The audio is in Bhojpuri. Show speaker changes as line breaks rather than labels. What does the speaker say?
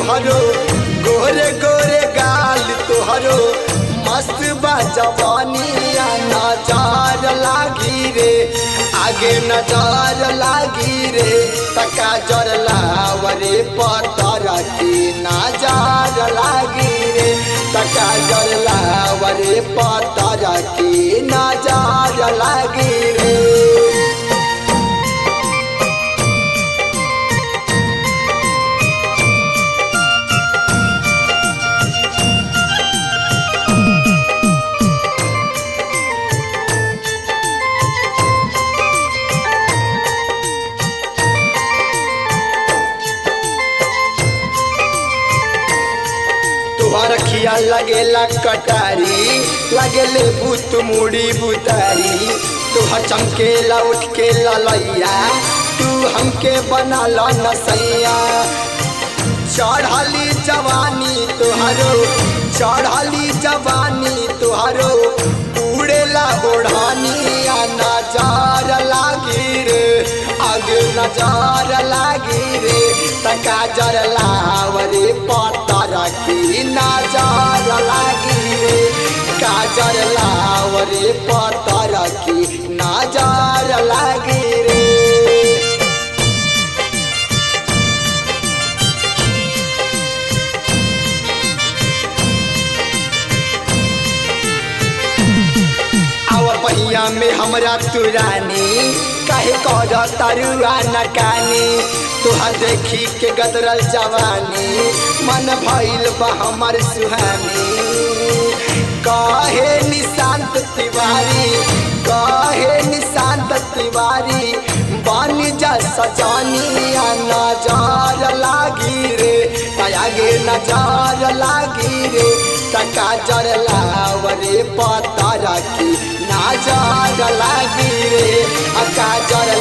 तुहरो गोरे गोरे गाल तुहरो मस्त बा जवानिया नजर लागी रे आगे नजर लागी रे तका जर लावरे पतर की नजर लागी रे तका जर लावरे पतर की नजर लागी रे तुहर खिया लगेला कटारी लगेले भूत मुड़ी बुतारी तुहर चमकेला उठ के ललैया तू हमके बना ला नसैया चढ़ली जवानी तुहरो चढ़ली जवानी तुहरो उड़ेला ओढ़ानिया नजार लागी रे आगे नजार लागी रे तका जर लावरे पतर की नजार लागी रे काजर लावरे पतर की नजार लागी रे आव पहिया में हमरा तुरानी काहे कर तरुआ नकानी तुहा देखी के गदरल जवानी मन भइल बा हमर सुहानी कहे निशांत तिवारी कहे निशांत तिवारी बन जा सजानिया नजर लागी रे आगे नजर लागी रे तका जर लावरे पतर की नजर लागी रे अका जर